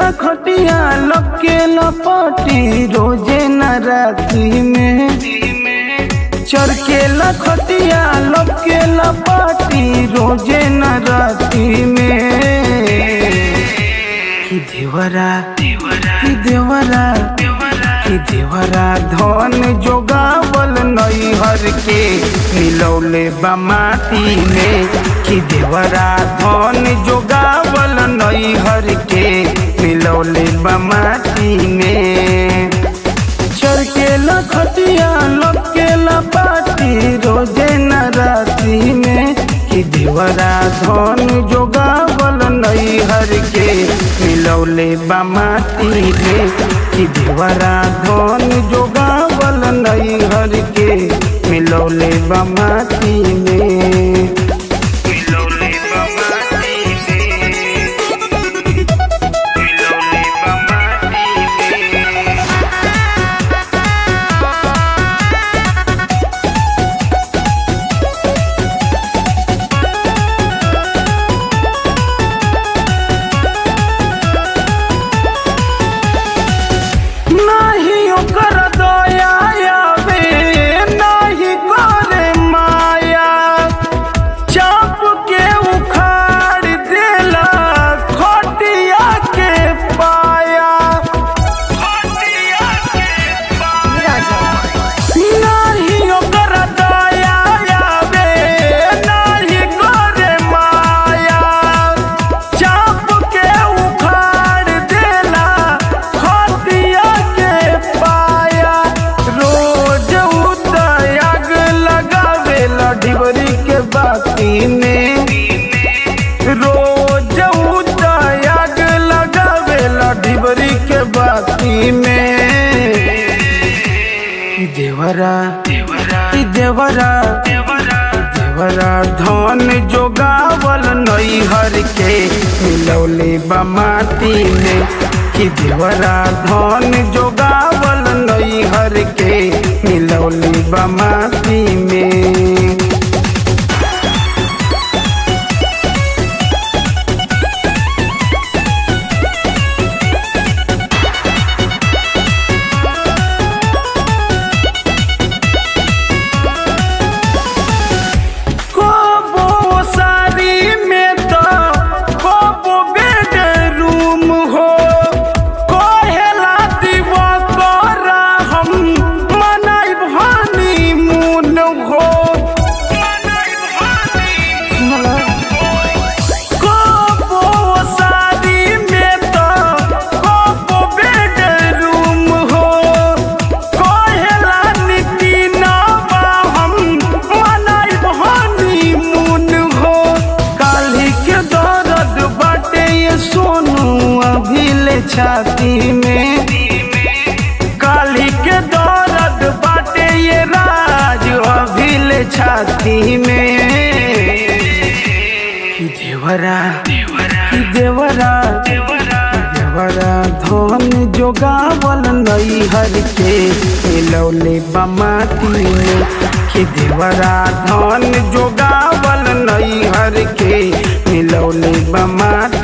लखटिया लके लपटी रोजे न राती में चरके लखटिया लके लपटी रोजे न राती में कि देवरा कि देवरा कि देवरा धन जोगावल नैहर के मिलौले बा माटी में कि देवरा धन जोगावल नैहर के मिलौले बा माटी में चरके लखटिया लके लपाटी रोजे न राती में कि देवरा धन जोगावल नैहर के मिलौले बा माटी में कि देवरा धन जोगावल नैहर के मिलौले बा माटी में मिलौले बा माटी में मिलौले बा माटी में नाही ओकर दया आवे नाही करे माया चाप के उखाड़ देला खटिया के पाया खटिया के नाही ओकर दया आवे नाही करे माया चाप के उखाड़ देला खटिया के पाया रोज उदयग लगावेला ढिबरी के बाती में रोज उदयग लगावेला ढिबरी के बाती में कि देवरा कि देवरा देवरा धन जोगावल नैहर के मिलौले बा माटी में कि देवरा धन जोगावल नैहर के मिलौले बा माटी में कबो सारी में तो कबो बेडरूम हो कहेला दीवा करा हम मनाई भानी मुन हो कबो सारी में तो कबो बेडरूम हो कहेला नीति नवा हम मनाई भानी मुन हो काली के दर्द बाटे ये सोनू अभी ले छाती में काली के दर्द बाटे ये राज अभी ले छाती में कि देवरा कि देवरा कि देवरा धन जोगावल नैहर के मिलौले बमाती में कि देवरा धन जोगावल नैहर के मिलौले बमाती